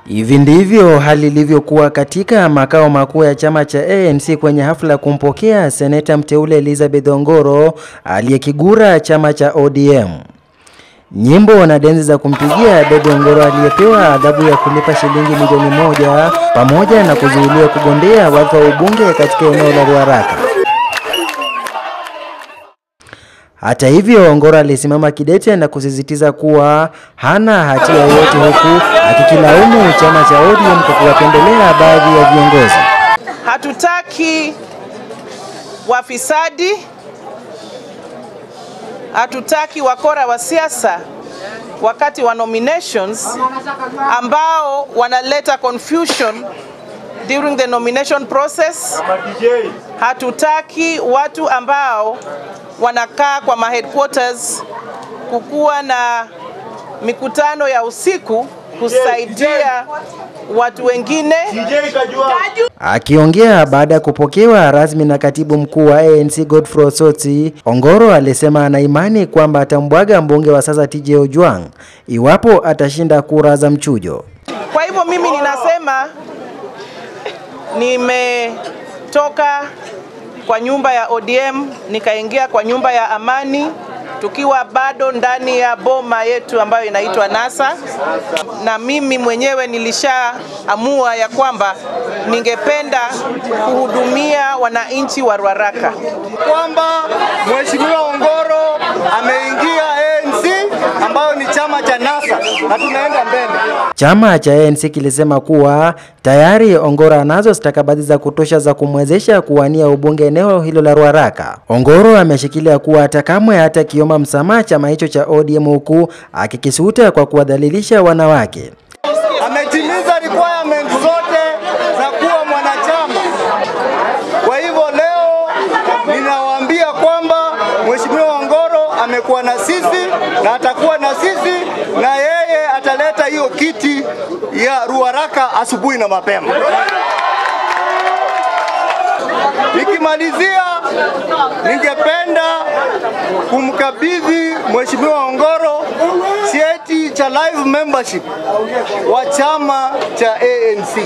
Hivi ndivyo hali ilivyokuwa katika makao makuu ya chama cha ANC kwenye hafla ya kumpokea seneta mteule Elizabeth Ongoro aliyekigura chama cha ODM. Nyimbo na denzi za kumpigia debe Ongoro aliyepewa adhabu ya kulipa shilingi milioni moja pamoja na kuzuiliwa kugombea wadhifa wa ubunge katika eneo la Ruaraka. Hata hivyo, Ongoro alisimama kidete na kusisitiza kuwa hana hatia yoyote huku akikilaumu chama cha ODM kwa kuwapendelea baadhi ya viongozi. Hatutaki wafisadi, hatutaki wakora wa siasa wakati wa nominations ambao wanaleta confusion during the nomination process. Hatutaki watu ambao wanakaa kwa ma headquarters kukuwa na mikutano ya usiku kusaidia watu wengine. Akiongea baada ya kupokewa rasmi na katibu mkuu wa ANC Godfrey Osotsi, Ongoro alisema ana imani kwamba atambwaga mbunge wa sasa TJ Ojwang iwapo atashinda kura za mchujo. Kwa hivyo mimi ninasema nimetoka kwa nyumba ya ODM nikaingia kwa nyumba ya amani tukiwa bado ndani ya boma yetu ambayo inaitwa NASA, na mimi mwenyewe nilishaamua ya kwamba ningependa kuhudumia wananchi wa Ruaraka, kwamba Mheshimiwa Ongoro ameingia ANC ambayo ni chama cha NASA na tunaenda mbele. Chama cha ANC kilisema kuwa tayari Ongoro anazo stakabadhi za kutosha za kumwezesha kuwania ubunge eneo hilo la Ruaraka. Ongoro ameshikilia kuwa hata kamwe hata kioma msamaha chama hicho cha ODM huku akikisuta kwa kuwadhalilisha wanawake. Ametimiza requirement zote za kuwa mwanachama. Kwa hivyo leo ninawaambia kwamba Mheshimiwa Ongoro amekuwa na sisi na atakuwa na sisi na yeye ataleta hiyo kiti ya Ruaraka asubuhi na mapema. Nikimalizia, ningependa kumkabidhi Mheshimiwa Ongoro cheti cha live membership wa chama cha ANC.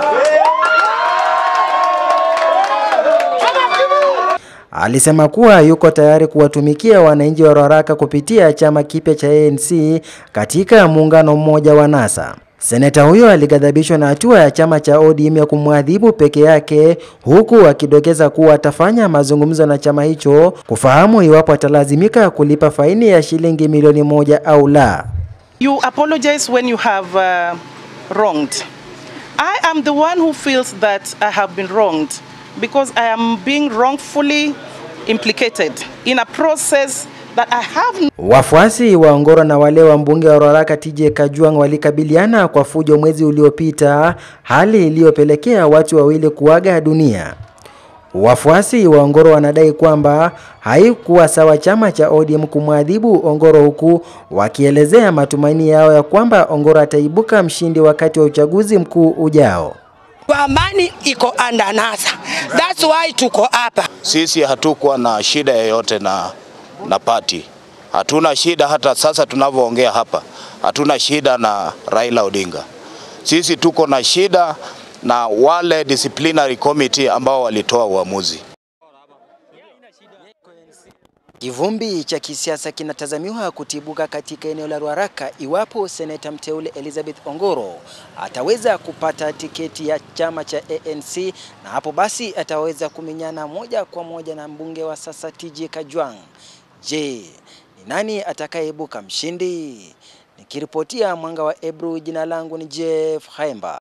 Alisema kuwa yuko tayari kuwatumikia wananchi wa Ruaraka kupitia chama kipya cha ANC katika muungano mmoja wa NASA. Seneta huyo alighadhabishwa na hatua ya chama cha ODM ya kumwadhibu peke yake huku akidokeza kuwa atafanya mazungumzo na chama hicho kufahamu iwapo atalazimika kulipa faini ya shilingi milioni moja au la. You apologize when you have uh, wronged. I am the one who feels that I have been wronged because I am being wrongfully implicated in a process that I have Wafuasi wa Ongoro na wale wa mbunge wa Ruaraka TJ Kajwang walikabiliana kwa fujo mwezi uliopita, hali iliyopelekea watu wawili kuaga dunia. Wafuasi wa Ongoro wanadai kwamba haikuwa sawa chama cha ODM kumwadhibu Ongoro, huku wakielezea matumaini yao ya kwamba Ongoro ataibuka mshindi wakati wa uchaguzi mkuu ujao. Amani iko under NASA. That's why tuko hapa. Sisi hatukuwa na shida yoyote na, na pati. Hatuna shida hata sasa tunavyoongea hapa, hatuna shida na Raila Odinga. Sisi tuko na shida na wale disciplinary committee ambao walitoa uamuzi. Kivumbi cha kisiasa kinatazamiwa kutibuka katika eneo la Ruaraka iwapo seneta mteule Elizabeth Ongoro ataweza kupata tiketi ya chama cha ANC, na hapo basi ataweza kumenyana moja kwa moja na mbunge wa sasa TJ Kajwang. Je, ni nani atakayeibuka mshindi? Nikiripotia Mwanga wa Ebru, jina langu ni Jeff Haemba.